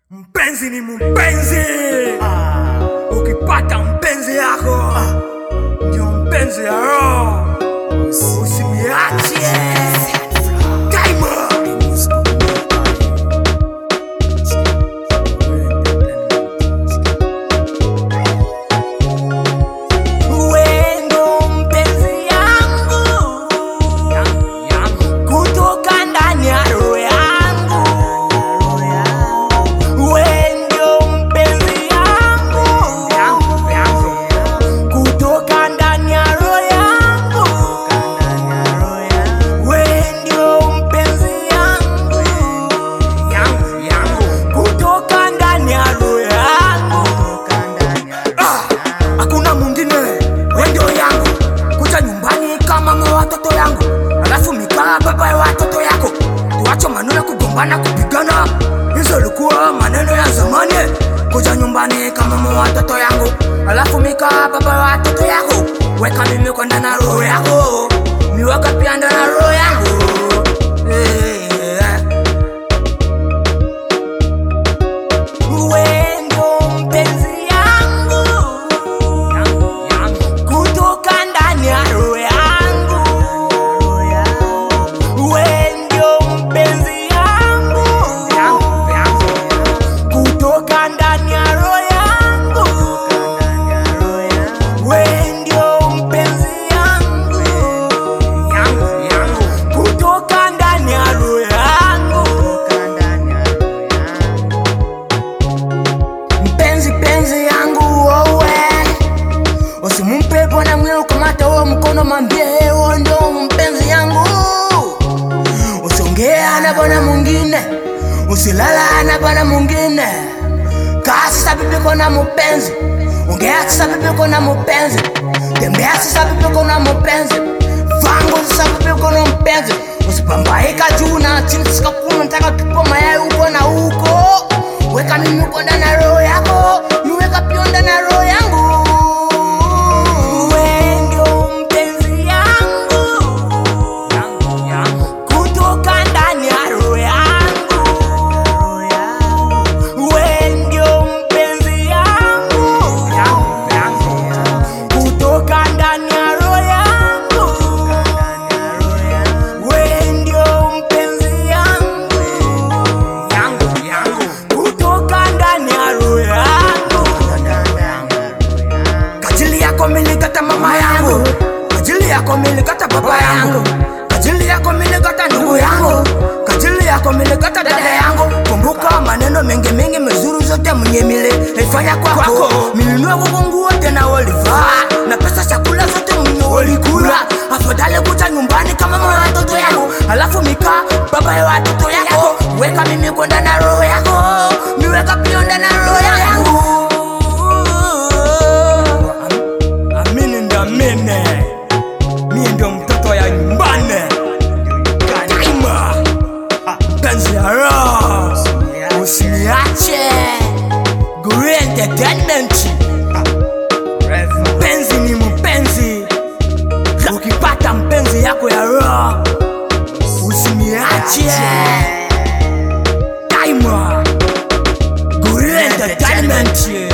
Mpenzi ni mpenzi. Ukipata mpenzi yako ndio mpenzi ya roho, usimiache daima. Wendo mpenzi yangu kutoka ndani ya roho yangu, wendo mpenzi yangu kutoka ndani ya roho yangu, wendo mpenzi yangu kutoka ndani ya roho yangu. Ah, hakuna mwingine wendo yangu kuja nyumbani kama mwa watoto yangu alafu mikaa baba ya watoto yako tuache maneno ya kugombana kupigana hizo likuwa maneno ya zamani kuja nyumbani kama mwa watoto yangu alafu mikaa baba ya watoto yako weka mimi kwenda na roho yako miweka pia ndani na roho yangu Eh, wendo mpenzi yangu kutoka ndani ya roho yangu, wewe ndio mpenzi yangu kutoka ndani ya roho yangu, wewe ndio mpenzi yangu kutoka ndani ya roho yangu. mpenzi penzi yangu wewe usimumpe bwana mwio kamata huo mkono mambie huo ndo mpenzi yangu usiongea na bwana mwingine usilala na bwana mwingine kaa sasa bibiko na mupenzi ongea sasa bibiko na mupenzi tembea sasa bibiko na mupenzi vangu sasa bibiko na mpenzi usipambaika juu na chini sikakuna nataka tupo mayai huko na huko weka mimi uko ndani ya roho yako niweka pia ndani ya roho yangu Wewe ndio mpenzi yangu kutoka ndani ya roho yangu Wewe ndio mpenzi yangu kutoka ndani ya roho yangu Wewe ndio mpenzi yangu kutoka ndani ya roho yangu Kajili yako milikata mama yangu, kajili yako milikata baba yangu, kajili yako milikata ndugu yangu, kajili yako milikata dada yangu. Kumbuka maneno mengi mengi mizuri zote mwenye mile ifanya kwako, milinua kwako nguo tena walivaa na pesa chakula zote mwenye walikula. Afadhali kuja nyumbani kama mama ya watoto yangu, alafu mika baba ya watoto yako, weka mimi kwenda na roho yako, miweka pia ndani na roho yangu. Amini ndio amini, mie ndio mtoto ya nyumbani daima, mpenzi ya roho, usiniache. Guri Entertainment, mpenzi ni mpenzi, ukipata mpenzi yako ya roho usiniache daima. Guri Entertainment.